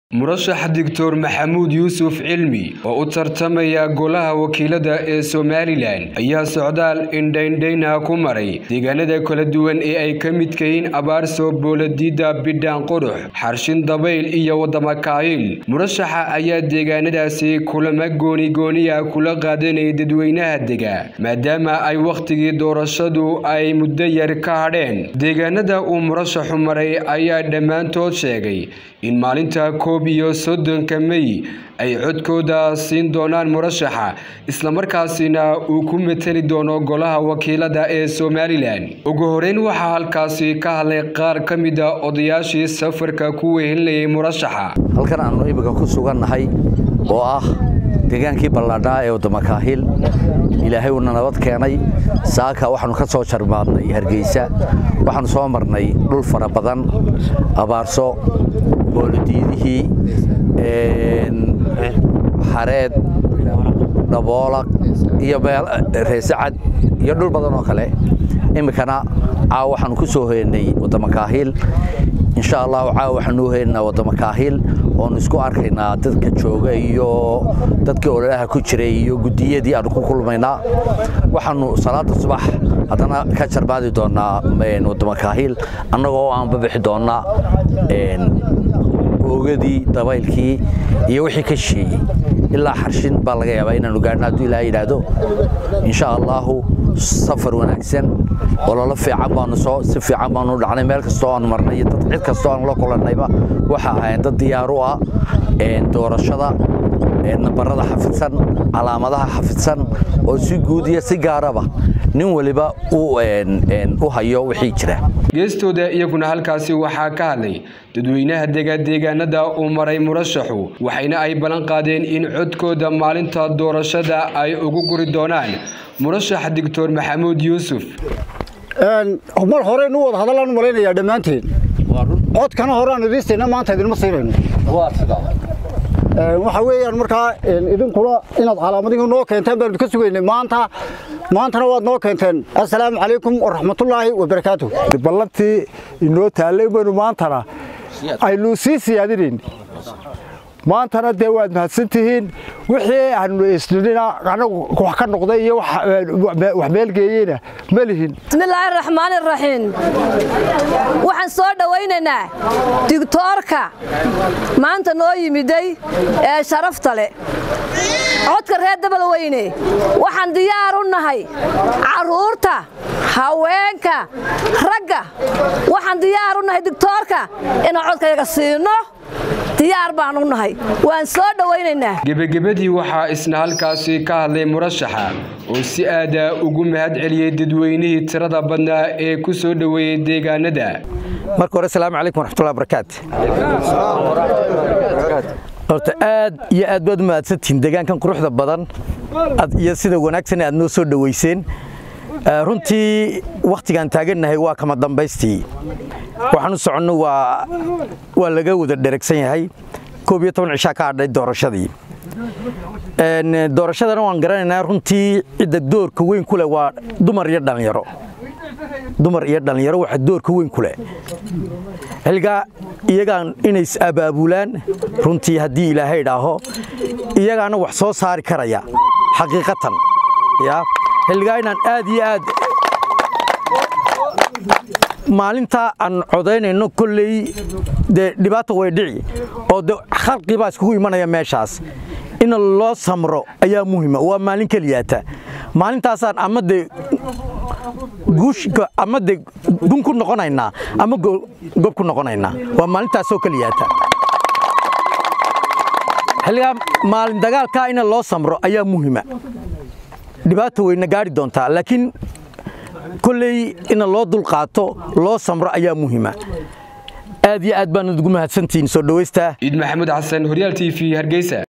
murashax doctor maxamuud yuusuf cilmi oo u tartamaya golaha wakiilada ee somalilan ayaa socdaal indhaindhayna ku maray deegaanada kala duwan ee ay ka midka yihiin abaarso booladiida bidhaan qurux xarshin dabayl iyo wadama kaayil murashaxa ayaa deegaanadaasi kulamo goonigooniya kula qaadanayay dadweynaha dega maadaama ay wakhtigii doorashadu ay muddo yar ka hadheen deegaanada uu murashaxu maray ayaa dhammaantood sheegay in maalinta koob iyo soddonka mey ay codkooda siin doonaan murashaxa islamarkaasina uu ku mateli doono golaha wakiilada ee somalilan ugu horeyn waxaa halkaasi ka hadlay qaar ka mida odayaashii safarka ku wehelinayay murashaxa halkan aanu imika ku sugannahay oo ah deegaankii ballaadhaa ee wadamakaahil ilaahay uuna nabad keenay saaka waxaanu ka soo jarmaadnay hargeysa waxaanu soo marnay dhul fara badan abaarso boolodiidihii xareed dhaboolaq iyo reesacad iyo dhul badan oo kale iminkana caawa waxaanu ku soo hoyanay wadamakaahil insha allahu caawa waxaanu u hoyanaynaa wadamakaahil oonu isku arkaynaa dadka jooga iyo dadkii ololaha ku jiray iyo guddiyadii aanu ku kulmaynaa waxaanu salaada subax haddana ka jarmaadi doonaa wadamakaahil annagoo aan babixi doonnaa oogadii dabaylkii iyo wixii ka shisheeyey ilaa xarshin baa laga yaabaa inaanu gaadhno hadduu ilaah yidhaahdo insha allaahu safar wanaagsan ololo fiican baanu soo si fiican baanu dhacnay meel kastoo aanu marnay iyo dad cid kastoo aanu la kulannayba waxa ahayn dad diyaar u ah doorashada nambarada xafidsan calaamadaha xafidsan oo si guud iyo si gaaraba nin waliba u hayo wixii jira geestooda iyaguna halkaasi waxaa ka hadlay dadweynaha dega deegaanada uu maray murashaxu waxayna ay ballan qaadeen in codkooda maalinta doorashada ay ugu guri doonaan murashax doctor maxamuud yuusuf mar horeynu wada hadallaan u malaynayaa dhammaanteen codkana horaan idiistayna maanta idinma siinayno waxa weeyaan markaa idinkuna inaad calaamadihii noo keenteen baanu ka sugaynay maanta maantana waad noo keenteen assalaamu calaykum waraxmatullaahi wabarakaatu ballantii inoo taallay baynu maantana aynu sii siyaadinayn maantana dee waad mahadsantihiin wixii aanu isnidhina anagu wax ka noqday iyo wax meelgeeyeyna ma lihin bismillaahi raxmaan iraxiim waxaan soo dhowaynaynaa digtoorka maanta noo yimiday ee sharafta leh codka reer dabalweyne waxaan diyaar u nahay carruurta haweenka ragga waxaan diyaar u nahay digtoorka inaan codkayaga siino diyaar baan u nahay waan soo dhowaynaynaa gebagebadii waxaa isna halkaasi ka hadlay murashaxa oo si aada ugu mahad celiyey dadweynihii tirada badnaa ee ku soo dhoweeyey deegaanada marka hore asalaamu calaykum waraxmatullahi barakaatu horta aad iyo aad baad u mahadsantihiin deegaankan quruxda badan iyo sida wanaagsan aad noo soo dhoweyseen runtii wakhtigaan taagannahay waa kama dambaystii waxaan u soconno waa laga wada dheragsan yahay koob iyo toban cishaa ka hadhay doorashadii doorashadana waan garanaynaa runtii cidda doorka weyn ku leh waa dumar iyo dhallinyaro dumar iyo dhallinyaro waxa doorka weyn ku leh xilgaa iyagaan inay is abaabulaan runtii haddii ilaahay idhaaho iyagaana wax soo saari karaya xaqiiqatan ya xilligaa inaan aad iyo aad maalintaa aan codaynayno kolley dee dhibaata way dhici oo de khalqii baa iskugu imanaya meeshaas in loo samro ayaa muhima waa maalin keliyaata maalintaasaan ama de guushka ama de gun ku noqonaynaa ama gob ku noqonaynaa waa maalintaasoo keliyaata xilligaa maalin dagaalkaa in loo samro ayaa muhima dhibaata weyna gaari doontaa laakiin kolley ina loo dulqaato loo samro ayaa muhima aad iyo aad baan ugu mahadsantihiin soo dhowaystaa ciid maxamuud xasan horyaal t v hargeysa